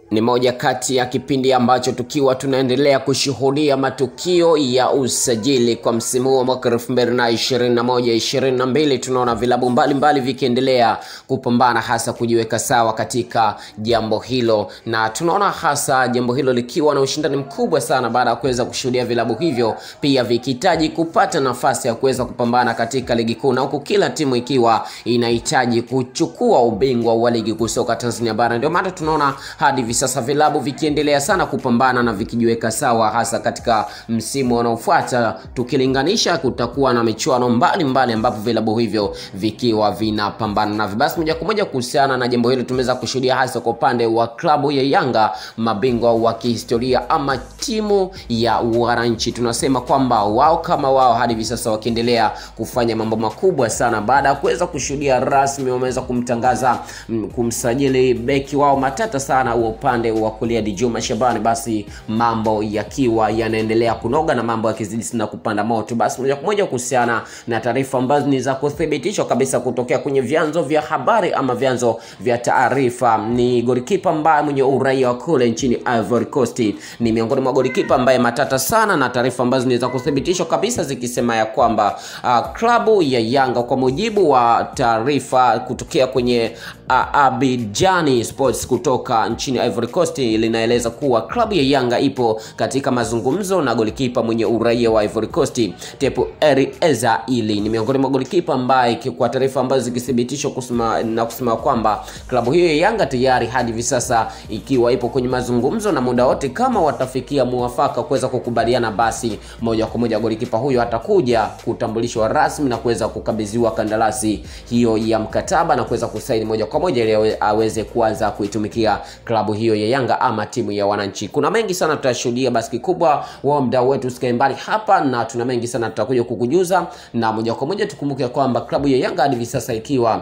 Ni moja kati ya kipindi ambacho tukiwa tunaendelea kushuhudia matukio ya usajili kwa msimu huu wa mwaka 2021 22, tunaona vilabu mbalimbali vikiendelea kupambana hasa kujiweka sawa katika jambo hilo, na tunaona hasa jambo hilo likiwa na ushindani mkubwa sana baada ya kuweza kushuhudia vilabu hivyo pia vikihitaji kupata nafasi ya kuweza kupambana katika ligi kuu, na huku kila timu ikiwa inahitaji kuchukua ubingwa wa ligi kuu soka Tanzania bara. Ndio maana tunaona hadi hivi sasa vilabu vikiendelea sana kupambana na vikijiweka sawa, hasa katika msimu unaofuata. Tukilinganisha, kutakuwa na michuano mbalimbali ambapo vilabu hivyo vikiwa vinapambana na basi. Moja kwa moja kuhusiana na jambo hilo, tumeweza kushuhudia hasa kwa upande wa klabu ya Yanga, mabingwa wa kihistoria ama timu ya wananchi, tunasema kwamba wao kama wao hadi hivi sasa wakiendelea kufanya mambo makubwa sana baada ya kuweza kushuhudia rasmi wameweza kumtangaza mm, kumsajili beki wao matata sana wa upande wa kulia Djuma Shabani, basi mambo yakiwa yanaendelea kunoga na mambo yakizidi sana kupanda moto. Basi moja kwa moja kuhusiana na taarifa ambazo ni za kuthibitishwa kabisa kutokea kwenye vyanzo vya habari ama vyanzo vya taarifa, ni golikipa ambaye mwenye uraia wa kule nchini Ivory Coast, ni miongoni mwa golikipa ambaye matata sana, na taarifa ambazo ni za kuthibitishwa kabisa zikisema ya kwamba uh, klabu ya Yanga kwa mujibu wa taarifa kutokea kwenye uh, Abidjani Sports kutoka nchini Ivory Coast linaeleza kuwa klabu ya Yanga ipo katika mazungumzo na golikipa mwenye uraia wa Ivory Coast Tepu Eza ili ni miongoni mwa golikipa ambaye kwa taarifa ambazo zikithibitishwa kusema na kusema kwamba klabu hiyo ya Yanga tayari hadi hivi sasa ikiwa ipo kwenye mazungumzo na muda wote kama watafikia muafaka kuweza kukubaliana, basi moja kwa moja golikipa huyo atakuja kutambulishwa rasmi na kuweza kukabidhiwa kandarasi hiyo ya mkataba na kuweza kusaini moja kwa moja ili aweze kuanza kuitumikia klabu hiyo ya Yanga ama timu ya wananchi. Kuna mengi sana tutashuhudia, basi kikubwa wao mdau wetu usikae mbali hapa, na tuna mengi sana tutakuja kukujuza, na moja kwa moja tukumbuke kwamba klabu ya Yanga hadi hivi sasa ikiwa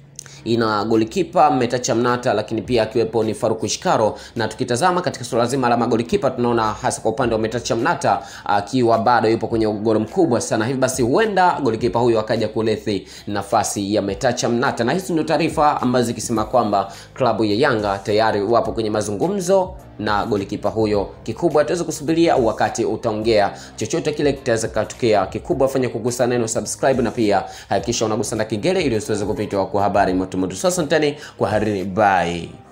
ina golikipa Metacha Mnata, lakini pia akiwepo ni Faruku Shikaro. Na tukitazama katika suala zima la magolikipa, tunaona hasa kwa upande wa Metacha Mnata akiwa bado yupo kwenye ugoro mkubwa sana, hivi basi huenda golikipa huyo akaja kulethi nafasi ya Metacha Mnata, na hizi ndio taarifa ambazo zikisema kwamba klabu ya Yanga tayari wapo kwenye mazungumzo na golikipa huyo. Kikubwa tuweze kusubiria wakati utaongea, chochote kile kitaweza katokea. Kikubwa fanya kugusa neno subscribe, na pia hakikisha unagusa na kengele ili usiweze kupitwa kwa habari moto moto. Sasa ntani kwa harini, bye.